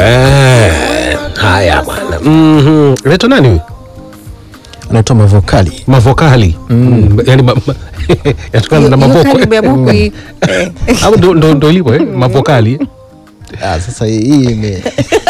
Eh, haya bwana. Mhm. Anaitwa nani huyu? anaitwa Mavokali. Mavokali. Mm. Yaani ma- ma- yatokana na Hiyo mavoko. karibu ya buku hii. Eh. Au ndo ndo ndo ilivyo eh? Mavokali. Ah, sasa hii ime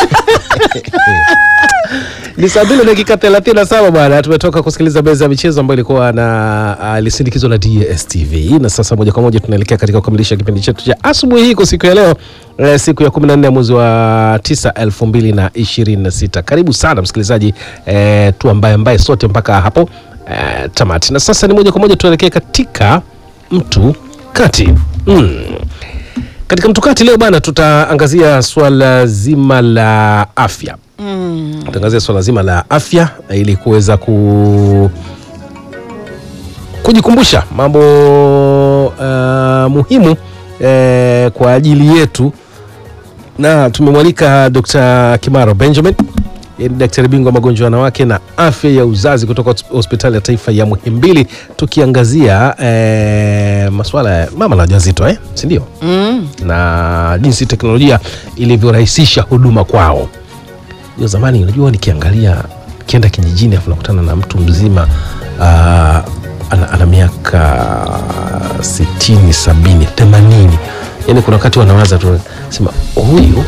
Ni saa mbili dakika thelathini na saba bwana, tumetoka kusikiliza meza ya michezo ambayo ilikuwa na alisindikizwa na DSTV, na sasa moja kwa moja tunaelekea katika kukamilisha kipindi chetu cha asubuhi hii kwa siku ya leo eh, siku ya 14 ya mwezi wa 9 2026. Karibu sana msikilizaji eh, tu ambaye ambaye sote mpaka hapo eh, tamati, na sasa ni moja kwa moja tunaelekea katika mtu kati mm. Katika mtukati leo bana, tutaangazia swala zima la afya Mm. tutaangazia swala zima la afya ili kuweza ku kujikumbusha mambo uh, muhimu eh, kwa ajili yetu, na tumemwalika Dr. Kimaro Benjamin yeye ni daktari bingwa wa magonjwa ya wanawake na afya ya uzazi kutoka hos- hospitali ya taifa ya Muhimbili, tukiangazia eh, masuala ya mama na wajawazito eh, si ndio? Mm. na jinsi teknolojia ilivyorahisisha huduma kwao. Hiyo zamani, unajua, nikiangalia kienda kijijini afu nakutana na mtu mzima uh, ana, ana miaka sitini, sabini, themanini, yani kuna wakati wanawaza tu sema huyu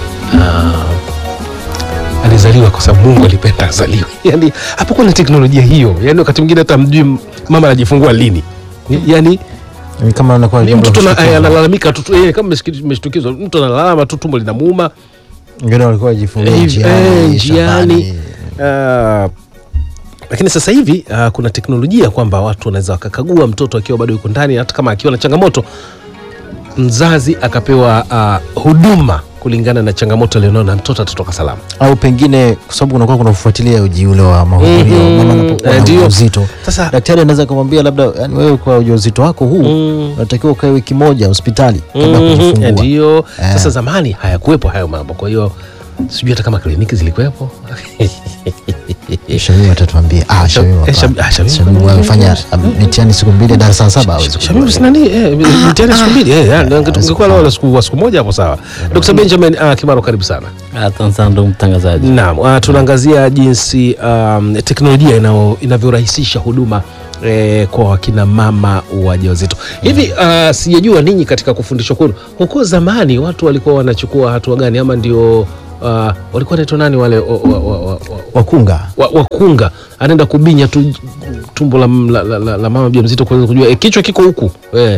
uh, alizaliwa kwa sababu Mungu alipenda azaliwe. Yani hapakuwa na teknolojia hiyo, yani wakati mwingine hata mjui mama anajifungua lini, yani ni kama anakuwa ni mtoto na- jambo la analalamika tu tu, eh, kama meshiki- umeshtukizwa, mtu analalama tu, tumbo linamuuma wengine walikuwa wajifungia eh, njiani, eh, njiani. shambani. Ah, lakini sasa hivi ah, kuna teknolojia kwamba watu wanaweza wakakagua mtoto akiwa bado yuko ndani, hata kama akiwa na changamoto, mzazi akapewa ah, huduma kulingana na changamoto alionao na mtoto atatoka salama. au pengine kwa sababu kunakuwa kuna kufuatilia uji ule wa mahudhurio Mhm. mama anapokuwa Eh, na ndio. ujauzito. Sasa Daktari anaweza kumwambia labda, yani wewe kwa ujauzito wako huu Mm. unatakiwa ukae wiki moja hospitali kabla ya Mhm, kujifungua. ndio Eh. sasa, zamani hayakuwepo hayo mambo, kwa hiyo sijui hata kama kliniki zilikuwepo Shamimu atatuambia. Ah, Shamimu Eh, hapana. Sham- ah, Shamimu. Shamimu amefanya mitihani siku mbili darasa la saba hawezi Shamimu kujua. si nani? Eh, mtihani siku mbili eh, yani, ungekuwa leo la siku wa siku moja hapo sawa. Dr. Benjamin uh, Kimaro karibu sana. Asante sana ndugu mtangazaji. Naam, uh, tunaangazia jinsi um, teknolojia inao- inavyorahisisha huduma eh, kwa wakina mama wajawazito. Hivi uh, sijajua ninyi katika kufundishwa kwenu huko zamani watu walikuwa wanachukua hatua gani ama ndio uh, walikuwa wanaitwa nani wale wa, wa, wa, wa, wa, Wakunga. wa- wakunga anaenda kubinya tu tumbo la, la, la, la, la mama mjamzito kuweza kujua e, kichwa kiko huku e.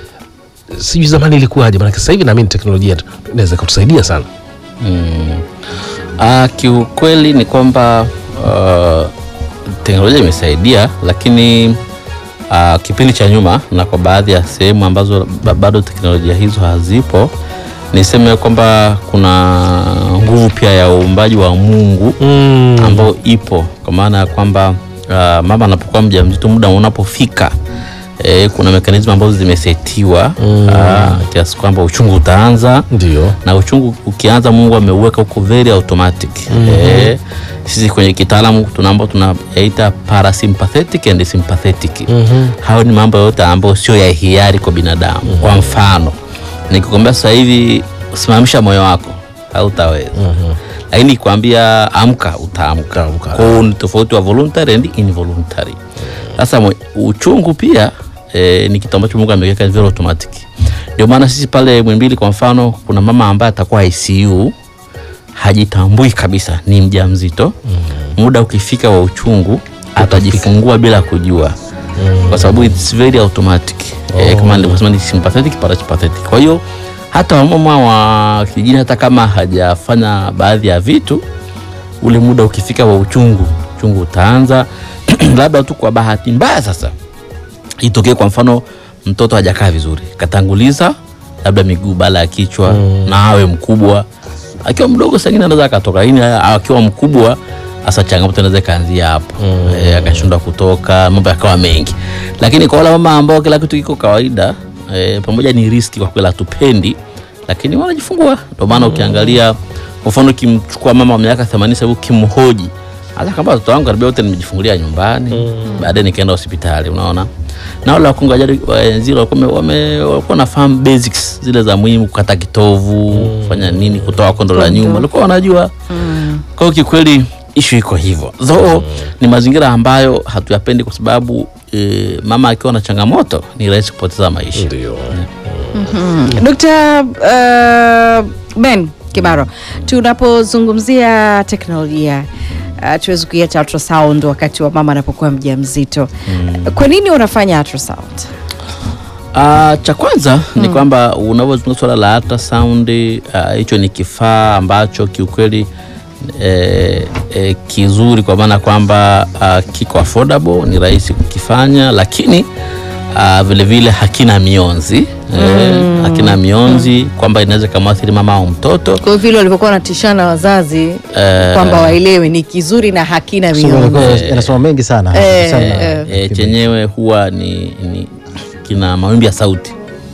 Sijui zamani ilikuwaje, maanake sasa hivi naamini teknolojia tu- inaweza kutusaidia sana. Mm. Ah, kiukweli ni kwamba uh, teknolojia imesaidia, lakini uh, kipindi cha nyuma na kwa baadhi ya sehemu ambazo ba- bado teknolojia hizo hazipo, niseme kwamba kuna nguvu pia ya uumbaji wa Mungu ambayo ipo kwa maana ya kwamba uh, mama anapokuwa mjamzito muda unapofika e, kuna mekanizmu ambazo zimesetiwa mm. kiasi kwamba uchungu utaanza Ndio. na uchungu ukianza Mungu ameuweka huko very automatic eh, sisi kwenye kitaalamu tunaambao tunaita parasympathetic and sympathetic hayo ni mambo yote ambayo sio ya hiari kwa binadamu kwa mfano nikikwambia sasa hivi simamisha moyo wako hautaweza lakini nikwambia amka utaamka kwa hiyo ni tofauti wa voluntary and involuntary sasa mwe- uchungu pia eh, ni kitu ambacho Mungu ameweka very automatic ndio maana sisi pale Mwimbili kwa mfano kuna mama ambaye atakuwa ICU hajitambui kabisa ni mjamzito muda ukifika wa uchungu atajifungua bila kujua kwa sababu it's very automatic eh, kama nilivyosema ni sympathetic parasympathetic kwa hiyo hata wamama wa kijijini hata kama hajafanya baadhi ya vitu ule muda ukifika wa uchungu uchungu utaanza labda tu kwa bahati mbaya sasa itokee kwa mfano mtoto hajakaa vizuri katanguliza labda miguu bala ya kichwa na awe mkubwa akiwa mdogo sangine anaweza akatoka lakini akiwa mkubwa hasa changamoto inaweza ikaanzia hapo e, akashindwa kutoka mambo yakawa mengi lakini kwa wale mama ambao kila kitu kiko kawaida e, pamoja ni riski kwa kweli hatupendi lakini wanajifungua ndio maana ukiangalia kwa mfano ukimchukua mama wa miaka 80 sasa hivi ukimhoji hata kama watoto wangu karibia wote nimejifungulia nyumbani baadaye nikaenda hospitali unaona na wale wakunga jadi waenzi walikuwa wame- wame- walikuwa nafahamu basics zile za muhimu kukata kitovu kufanya nini kutoa kondo la nyuma walikuwa wanajua kwa hiyo kikweli ishu iko hivyo though ni mazingira ambayo hatuyapendi kwa sababu e, mama akiwa na changamoto ni rahisi kupoteza maisha Ndio. Dr. uh, Ben Kimaro, tunapozungumzia teknolojia uh, tuwezi kuiacha ultrasound wakati wa mama anapokuwa mjamzito. Kwa nini unafanya ultrasound? Ah, cha kwanza ni kwamba unavyozungumza swala la ultrasound ah, hicho ni kifaa ambacho kiukweli eh, eh, kizuri kwa maana kwamba ah, kiko affordable, ni rahisi kukifanya, lakini ah, vile vile hakina mionzi eh, hakina mionzi kwamba inaweza ikamwathiri mama au mtoto Kwa hiyo vile walivyokuwa wanatishana wazazi kwamba waelewe ni kizuri na hakina Somo mionzi. lilikuwa yanasoma mengi sana Eh, sana eh. e, chenyewe huwa ni, ni kina mawimbi ya sauti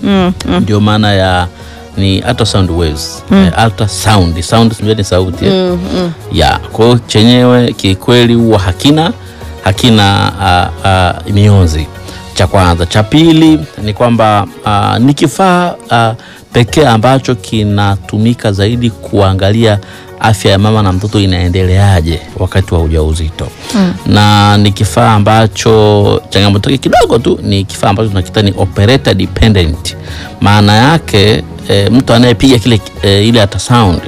ndio maana ya ni ultrasound waves eh, ultrasound sound sijui ni sauti eh? ya kwa hiyo chenyewe kikweli huwa hakina hakina uh, uh, mionzi cha kwanza cha pili ni kwamba uh, ni kifaa uh, pekee ambacho kinatumika zaidi kuangalia afya ya mama na mtoto inaendeleaje wakati wa ujauzito mm. na ni kifaa ambacho changamoto yake kidogo tu ni kifaa ambacho tunakita ni operator dependent maana yake e, mtu anayepiga kile e, ile ultrasound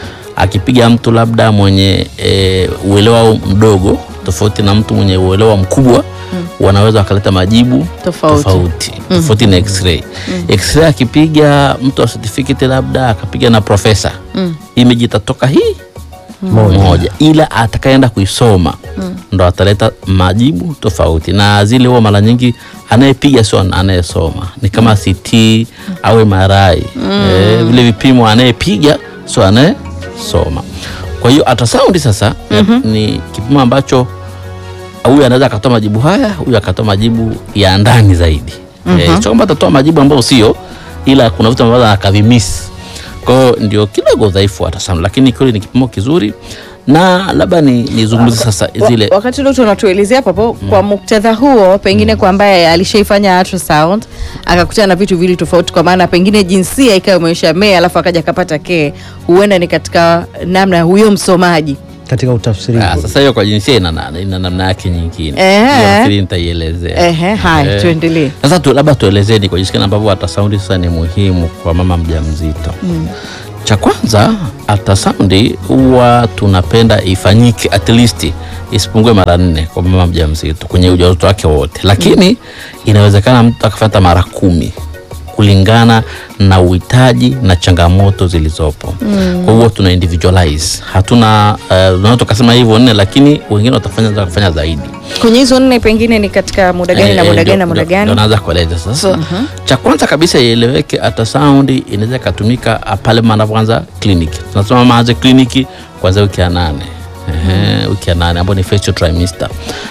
akipiga mtu labda mwenye e, uelewa mdogo tofauti na mtu mwenye uelewa mkubwa mm. wanaweza wakaleta majibu Tofauti. tofauti, tofauti na x-ray x-ray akipiga mtu wa certificate labda akapiga na profesa mm. image itatoka hii Moja. moja ila atakaenda kuisoma ndo ataleta majibu tofauti na zile huwa mara nyingi anayepiga sio anayesoma ni kama CT au MRI eh, vile vipimo anayepiga sio anayesoma kwa hiyo ultrasound sasa ni kipimo ambacho huyu anaweza akatoa majibu haya huyu akatoa majibu ya ndani zaidi eh, sio kwamba atatoa majibu ambayo sio ila kuna vitu ambavyo akavimisi kwa hiyo ndio kidogo udhaifu wa ultrasound lakini kweli ni kipimo kizuri na labda ni nizungumze sasa zile Wa- wakati dokta unatuelezea papo kwa muktadha huo pengine kwa ambaye alishaifanya ultrasound akakutana na vitu vili tofauti kwa maana pengine jinsia ikawa imeisha mee alafu akaja akapata ke huenda ni katika namna ya huyo msomaji katika utafsiri Ah, sasa hiyo kwa jinsia ina na- ina namna yake nyingine Ehe. Hiyo nafikiri nitaielezea Ehe, haya Eh. tuendelee Sasa tu, labda tuelezeni kwa jinsi gani ambavyo ultrasound sasa ni muhimu kwa mama mjamzito. Cha kwanza ultrasound huwa tunapenda ifanyike at least isipungue mara nne kwa mama mjamzito kwenye ujauzito wake wote, lakini inawezekana mtu akafata mara kumi kulingana na uhitaji na changamoto zilizopo. Kwa hiyo tuna individualize, hatuna uh, unaweza tukasema hivyo nne, lakini wengine watafanya watafanya zaidi. kwenye hizo nne pengine ni katika muda gani na Eh, muda ndio- gani na muda ndio- gani ndio naanza kueleza sasa. Cha kwanza kabisa ieleweke, ultrasound inaweza ikatumika ah, pale mama anapoanza kliniki. Tunasema mama aanze kliniki kuanzia wiki ya nane Ehe, wiki ya nane ambayo ni first trimester,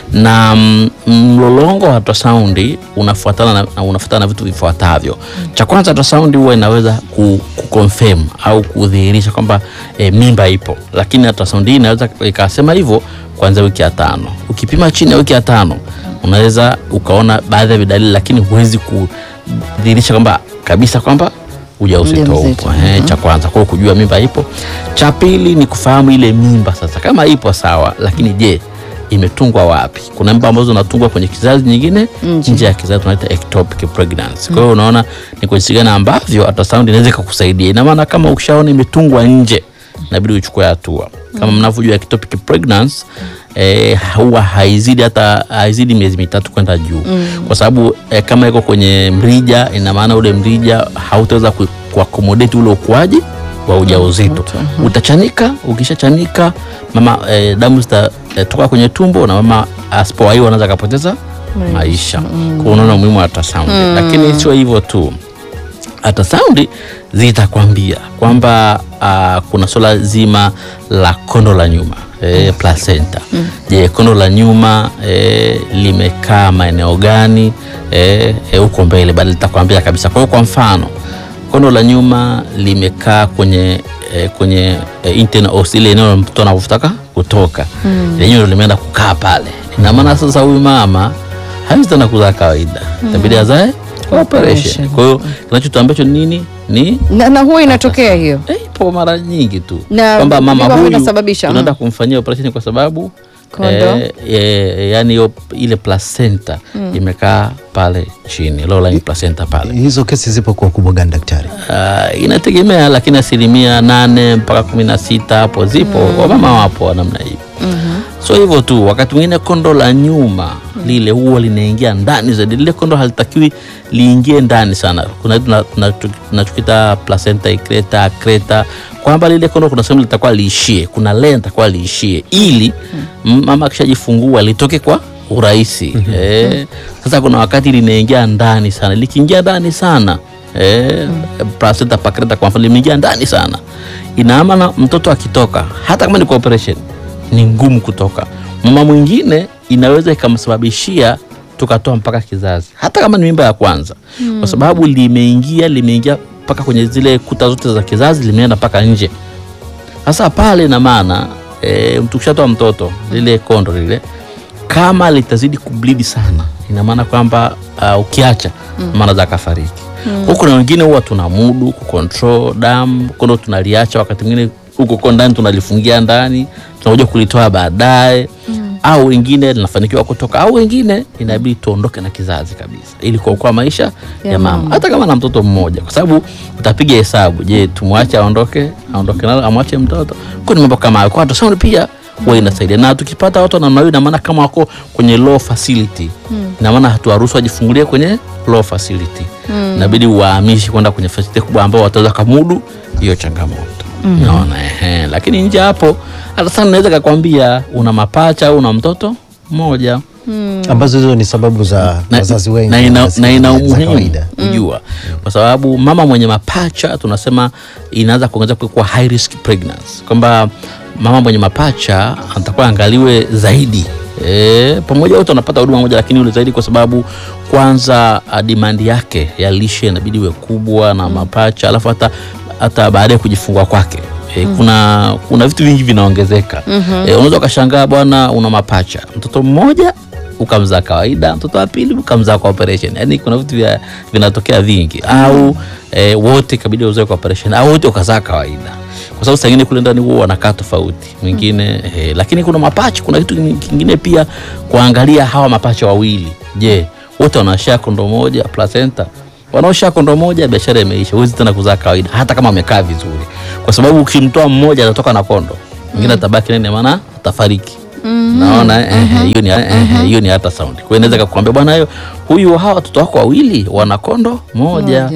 na mm, mlolongo wa ultrasound unafuatana na, na unafuatana na vitu vifuatavyo. Cha kwanza ultrasound huwa inaweza ku, ku confirm au kudhihirisha kwamba e, mimba ipo, lakini ultrasound hii inaweza ikasema hivyo kuanzia wiki ya tano. Ukipima chini ya wiki ya tano unaweza ukaona baadhi ya vidalili lakini huwezi kudhihirisha kwamba kabisa kwamba ujauzito Mjamzito, upo. Eh, cha kwanza kwa hiyo kujua mimba ipo. Cha pili ni kufahamu ile mimba sasa, kama ipo sawa, lakini je imetungwa wapi? Kuna mimba ambazo zinatungwa kwenye kizazi nyingine nje ya kizazi, tunaita ectopic pregnancy. Kwa hiyo unaona ni kwa jinsi gani ambavyo ultrasound inaweza ikakusaidia. Ina maana kama ukishaona imetungwa nje, inabidi uchukue hatua. Kama mnavyojua ectopic pregnancy eh, huwa haizidi hata haizidi miezi mitatu kwenda juu kwa sababu eh, kama iko kwenye mrija, ina maana ule mrija hautaweza ku- kuakomodate ule ukuaji wa ujauzito. Utachanika, ukishachanika mama eh, damu zitatoka kwenye tumbo na mama asipowaiwa anaweza akapoteza maisha. Kwa hiyo unaona umuhimu wa ultrasound, lakini sio hivyo tu ultrasound zitakwambia kwamba uh, kuna swala zima la kondo la nyuma e, placenta. Je, kondo la nyuma e, limekaa maeneo gani e, e, huko mbele, bali litakwambia kabisa. Kwa hiyo kwa mfano kondo la nyuma limekaa kwenye eh, kwenye eh, internal os ile eneo mtoto anavyotaka kutoka lenyewe ndo limeenda kukaa pale ina maana sasa huyu mama hawezi tena kuzaa kawaida itabidi azae kwa operation kwa hiyo kinachotuambiacho nini ni na, na huwa inatokea hiyo eh, ipo mara nyingi tu Na kwamba mama ndivyo huyu vinasababisha, tunaenda mm. kumfanyia operation kwa sababu Kondo. eh, eh, yani hiyo ile placenta imekaa pale chini low lying placenta pale hizo kesi zipo kwa ukubwa gani daktari Uh, inategemea lakini asilimia nane mpaka kumi na sita hapo zipo wamama wapo wa namna hiyo so hivyo tu wakati mwingine kondo la nyuma lile huwa linaingia ndani zaidi lile kondo halitakiwi liingie ndani sana kuna tuna- tuna- tunachokita placenta icreta acreta kwamba lile kondo kuna sehemu litakuwa liishie kuna lea litakuwa liishie ili m- mama akishajifungua litoke kwa urahisi eh, sasa kuna wakati linaingia ndani sana likiingia ndani sana eh, placenta pacreta kwa mfano limeingia ndani sana ina maana mtoto akitoka hata kama ni kwa operation ni ngumu kutoka mama mwingine inaweza ikamsababishia tukatoa mpaka kizazi hata kama ni mimba ya kwanza kwa sababu limeingia limeingia mpaka kwenye zile kuta zote za kizazi limeenda mpaka nje sasa pale ina maana e, tukishatoa mtoto lile kondo lile kama litazidi kublidi sana ina maana kwamba uh, ukiacha maana za kafariki huku na wengine huwa tuna mudu kucontrol damu kondo tunaliacha wakati mwingine huko ko ndani tunalifungia ndani tunakuja kulitoa baadaye au wengine linafanikiwa kutoka au wengine inabidi tuondoke na kizazi kabisa ili kuokoa maisha ya, mama hata kama na mtoto mmoja kwa sababu utapiga hesabu je tumwache aondoke aondoke nalo amwache mtoto kwa ni mambo kama hayo kwa ultrasound pia huwa inasaidia na tukipata watu wa namna hiyo ina maana kama wako kwenye low facility ina maana hatuwaruhusu wajifungulie kwenye low facility inabidi uwahamishi kwenda kwenye facility kubwa ambao wataweza kamudu hiyo changamoto naona ehe lakini nje hapo hata sana naweza kakwambia una mapacha au una mtoto mmoja ambazo hizo ni sababu za na, wazazi wengi na ina, wanasema na ina za umuhimu kawaida. kujua kwa sababu mama mwenye mapacha tunasema inaanza kuongeza kuwa high risk pregnancy kwamba mama mwenye mapacha atakuwa angaliwe zaidi E, pamoja wote wanapata huduma moja lakini yule zaidi kwa sababu kwanza ah, demand yake ya lishe inabidi iwe kubwa na mapacha alafu hata hata baada ya kujifungua kwake E, kuna kuna vitu vingi vinaongezeka e, unaweza ukashangaa bwana una mapacha mtoto mmoja ukamzaa kawaida mtoto wa pili ukamzaa kwa operation yani kuna vitu vya vinatokea vingi au e, wote kabidi uzae kwa operation au wote ukazaa kawaida kwa sababu saa ingine kule ndani huwa wanakaa tofauti mwingine e, lakini kuna mapacha kuna kitu kingine pia kuangalia hawa mapacha wawili je wote wanashia kondo moja placenta wanaosha kondo moja biashara imeisha huwezi tena kuzaa kawaida hata kama amekaa vizuri kwa sababu ukimtoa mmoja atatoka na kondo mwingine atabaki nene maana atafariki naona eh, hiyo ni eh, hiyo ni hata sound kwa hiyo inaweza kukwambia bwana hiyo huyu hawa watoto wako wawili wana kondo moja Moja.